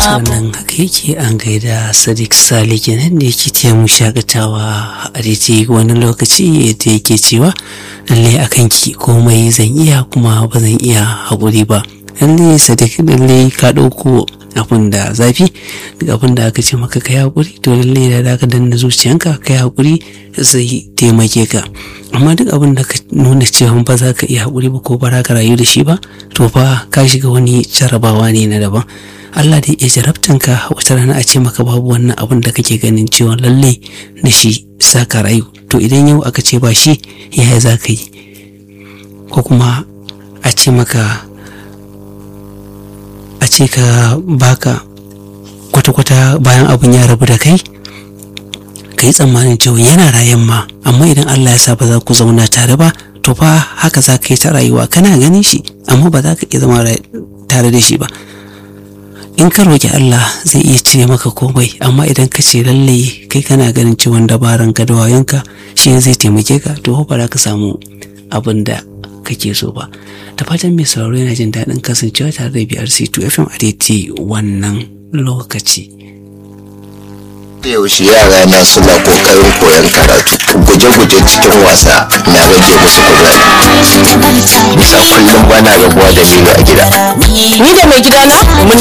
wannan haka yake an gaida sadiq sale kenan da yake taya mu shakatawa a daidai wani lokaci da yake cewa lalle a kanki komai zan iya kuma ba zan iya haƙuri ba lalle sadiq lalle ka ɗauko abin da zafi duk abin da aka ce maka kai haƙuri to lalle da ka danna zuciyanka kai haƙuri zai taimake ka amma duk abin da ka nuna cewa ba za ka iya haƙuri ba ko ba za ka rayu da shi ba to fa ka shiga wani jarabawa ne na daban Allah da ya jarabtan ka wata rana a ce maka babu wannan abin da kake ganin cewa lalle da shi sa ka rayu to idan yau aka ce ba shi yaya za ka yi ko kuma a ce maka a ce ka baka kwata-kwata bayan abin ya rabu da kai ka yi tsammanin cewa yana rayan ma amma idan Allah ya sa ba za ku zauna tare ba to fa haka za ka yi ta rayuwa kana ganin shi amma ba za ka iya zama tare da shi ba in ka roƙi Allah zai iya cire maka komai amma idan ka ce lalle kai kana ganin cewa dabaran ka da wayanka shi zai taimake ka to ba za ka samu abin da kake so ba da fatan mai sauraro yana jin daɗin kasancewa tare da BRC2 FM a daidai wannan lokaci. yaushe yara na suna kokarin koyon karatu guje-guje cikin wasa na rage musu kuzari bisa kullum bana rabuwa da milo a gida Ni da mai gidana mun